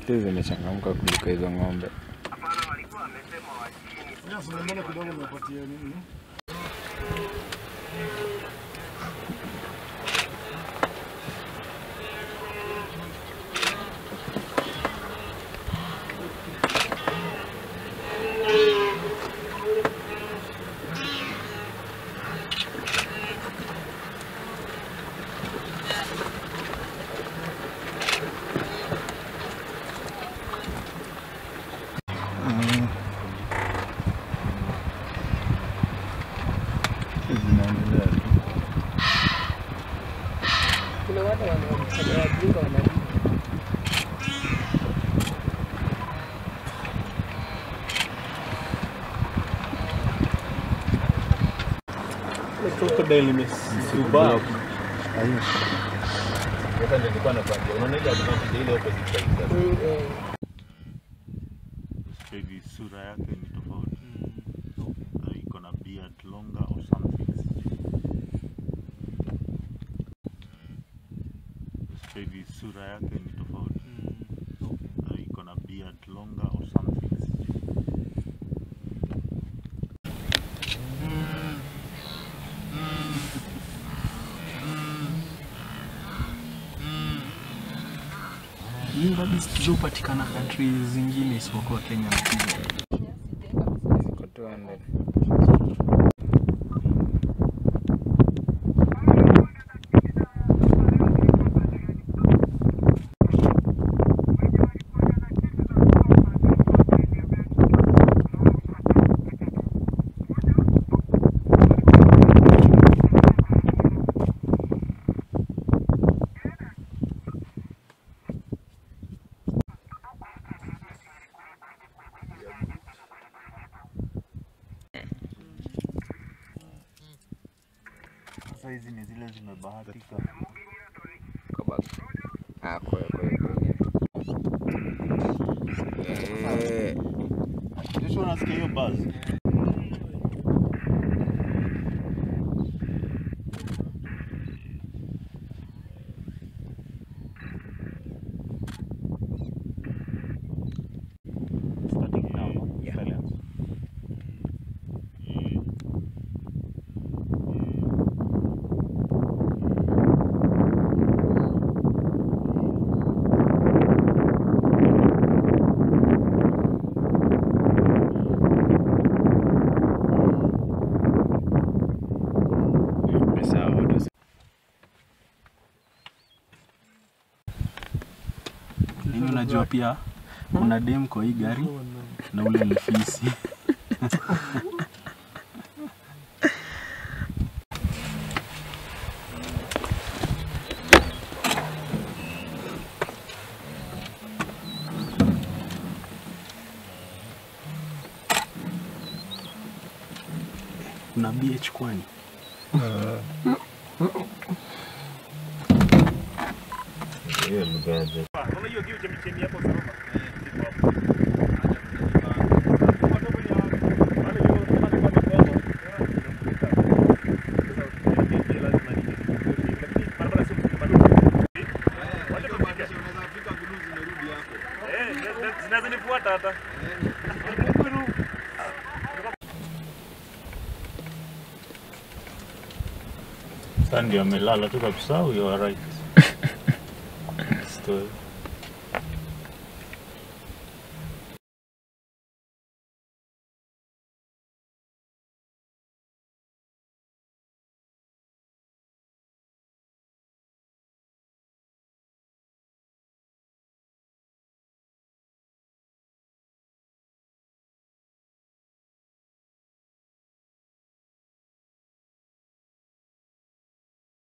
Hizi zimechangamka kuliko hizo ng'ombe. Yes, mbona kidogo nimepatia nini? Zinaendelea tu. Kuna watu wanafanya wajinga wanalipa. Crocodile imesubaa. Sasa ndio nilikuwa nakwambia, unaona ile advantage ile opposite side. Mm, eh. Sasa hivi sura yake ni tofauti. Uh, iko na beard longer or something. Sasa hivi sura yake ni tofauti. Uh, iko na beard longer or something. Hii rabbits hupatikana country zingine isipokuwa Kenya na Kenya. Ziko 200. Sasa hizi ni zile zimebahatika. Kwa Ah, kwa kwa kwa. Eh, Joshua unasikia hiyo buzz? Starting now. Yeah. Silence. pesa watu Mimi unajua pia kuna dem kwa hii gari na ule ni fisi. Kuna BH kwani? Hiyo mgaje. Sasa ndio amelala tu kabisa, you are right. Story.